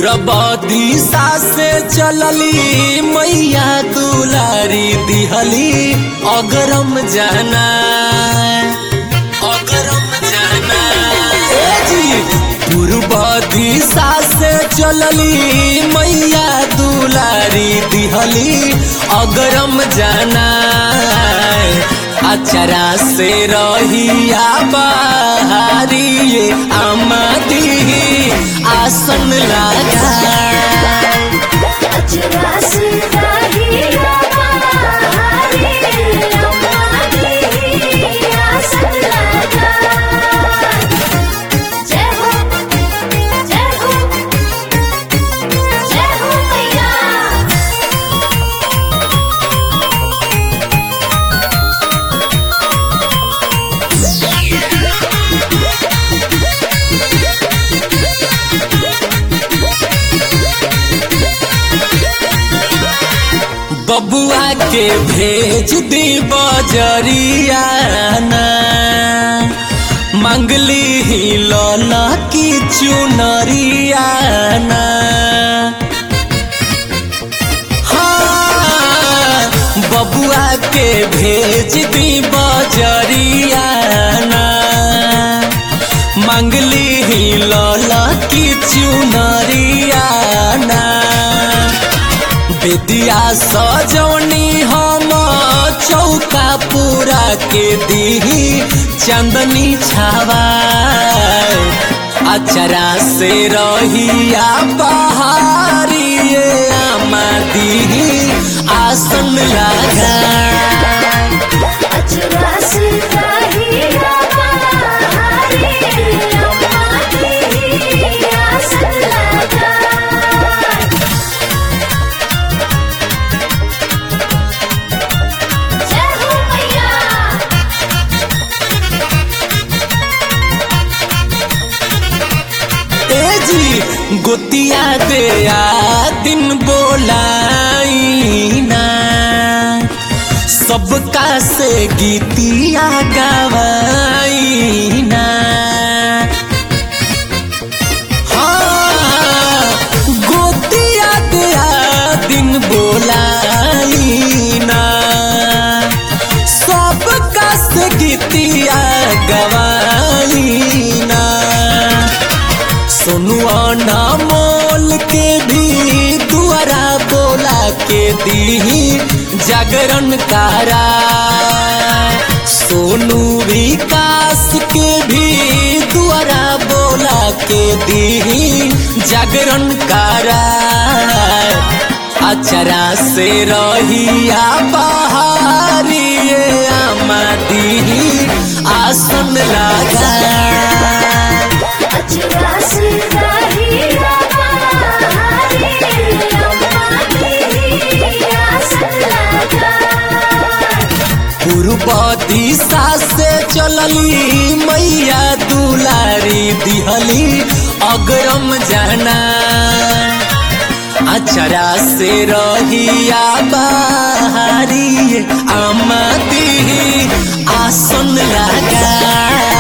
पूरब दिशा से चलली मैया दुलारी दिहली अगरम जाना अगरम जाना ए जी पूर्व दिशा से चलली मैया दुलारी दिहली अगरम जाना अचरा से रहिया बहारी ये आमदी आसन लगा अचरा से रहिया बहारी, अम्मा की आसन लगा। जय हो, जय हो, जय हो मैया बबुआ के भेज दी बजरियाना मंगली ही लौला की चुनरियाना हाँ, बबुआ के भेज दी बजरियाना मंगली ही लौला की चुनरियाना विद्या सजौनी हम चौका पूरा के दी चंदनी छावा अचरा से रहिया पहाड़ी ये आमादी आसन लगा अचरा से रहिया बहारी, अम्मा की आसन लगा। जय हो मैया ए जी गोतिया दे आ दिन बोलाई ना सबका से गीतिया गवाई ना हाँ, गोतिया दे आ दिन बोलाई ना सबका से गीतिया गवाई ना सोनुआ ना मोल के भी दुआरा बोला के दी जागरण कारा सोनू विकास के भी दुआरा बोला के दी जागरण कारा अचरा से रहिया बहारी ये आमादी आसन लगा अचरा से रहिया बहारी, अम्मा की आसन लगा। पूर्व दिशा से चलली मैया दुलारी दिहली अगरम जाना अचरा से रहिया बहारी आमदी आसन लगा